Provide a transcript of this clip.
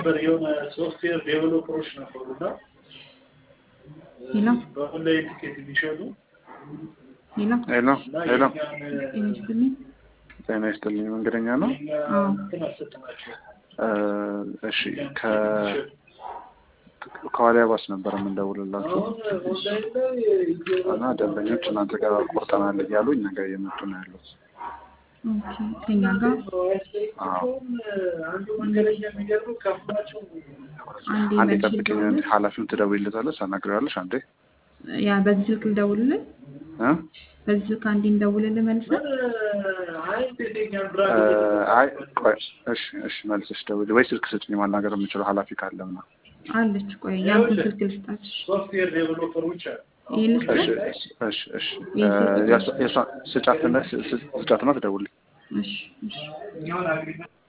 ነበር የሆነ ሶፍትዌር ዴቨሎፐሮች ነበሩ እና ሄሎ በኦንላይን ቲኬት የሚሸጡ ሄሎ ሄሎ እና ሄሎ የእኛን ጤና ይስጥልኝ። ጤና ይስጥልኝ መንገደኛ ነው የእኛ አዎ። እንትን አሰጥናቸው እ እሺ ከ ከዋሊያ ባስ ነበር የምንደውልላችሁ አሁን ኦንላይን ላይ እና ደንበኞች እናንተ ጋር ቆርጠናል እያሉ እኛ ጋር እየመጡ ነው ያሉት ኦኬ ከኛ ጋር አንዱ መንገደኛ የሚገርመው ከፍሏቸው አንዴ አንዴ መልሼ ጠብቅኝ ልደውልልህ? ኃላፊውን ትደውይለታለሽ ታናግሪዋለሽ አንዴ ያ በዚህ ስልክ ልደውልልህ? እ በዚህ ስልክ አንዴ እንደውልልህ መልሰህ? አይ ቤተኛን እ ብራንድ አይ ቆይ እሺ እሺ መልሰሽ ደውዪ ወይ ስልክ ስጭኝ ማናገር የምችለው ኃላፊ ካለ ምናምን አለች። ቆይ ያንተን ስልክ ልስጣት። ሶፍትዌር ዴቨሎፐሮች አሉ ይሄን እሺ ልስጣት? እሺ እሺ እ የእሷ- የእሷ ስጫትና ስጫትና ትደውልኝ እሺ እሺ